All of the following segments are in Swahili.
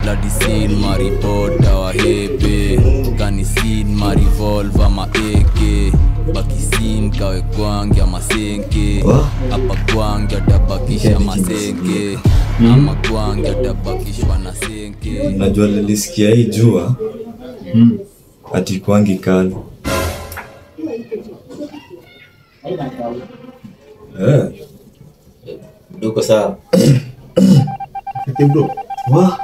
ladisin maripota wahepe kanisin marivolva maeke bakisin kawe kwangi amasenke apa kwangi atabakisha masenke ama kwangi atabakishwa na senke najua nilisikia hii jua ati kwangi kali Eh, Duko sawa. wa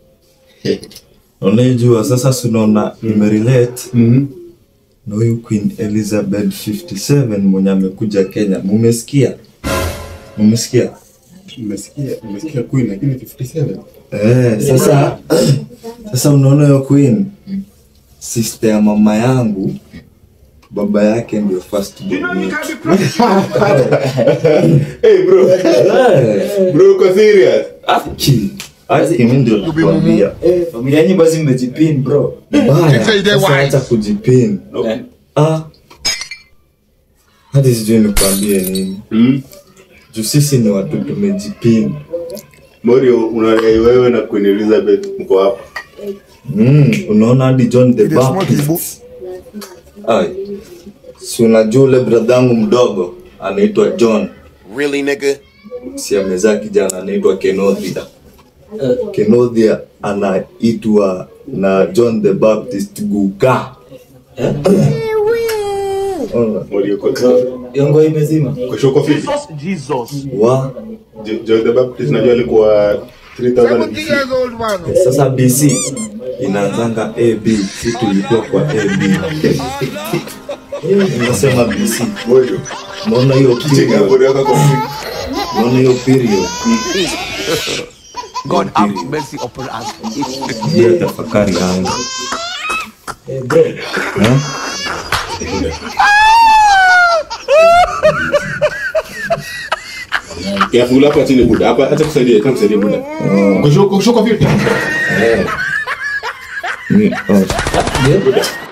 unaijua sasa sunaona nimerelate na huyu queen elizabeth 57 mwenye amekuja kenya mumesikia mumesikia Umesikia, umesikia Queen lakini 57. Eh, sasa sasa unaona hiyo queen sister ya mama yangu baba yake ndio first born wetu. Hey bro, Eh, bro uko serious? aki aki mimi ndio nakwambia Eh, familia yenyu basi mmejipin bro. baya sasa acha kujipin Eh, ah hadi sijui nikwambie nini Mm. juu sisi ni watu tumejipin Morio unadai wewe na Queen Elizabeth mko hapa. mm, unaona hadi john the baptist ai si unajua ule bradhangu mdogo anaitwa john Really, nigga? si amezaa kijana anaitwa kenothia kenothia anaitwa na john the baptist guka Ona, Morio uko hiyo nguo imezima. Kwa shoko fiti. wa Jo- John the Baptist najua alikuwa 3000 BC. sasa bc inaanzanga ab si tulikuwa kwa ab unasema bc Morio. naona hiyo Chenga period Morio yako kwa fiti. naona hiyo period God have mercy upon us. ndio tafakari yangu Eh, bro. Eh? Kiafungula hapa chini buda. Hapa acha kusaidia, acha kusaidia buda. Kwa shoko shoko fiti. Ni- oh.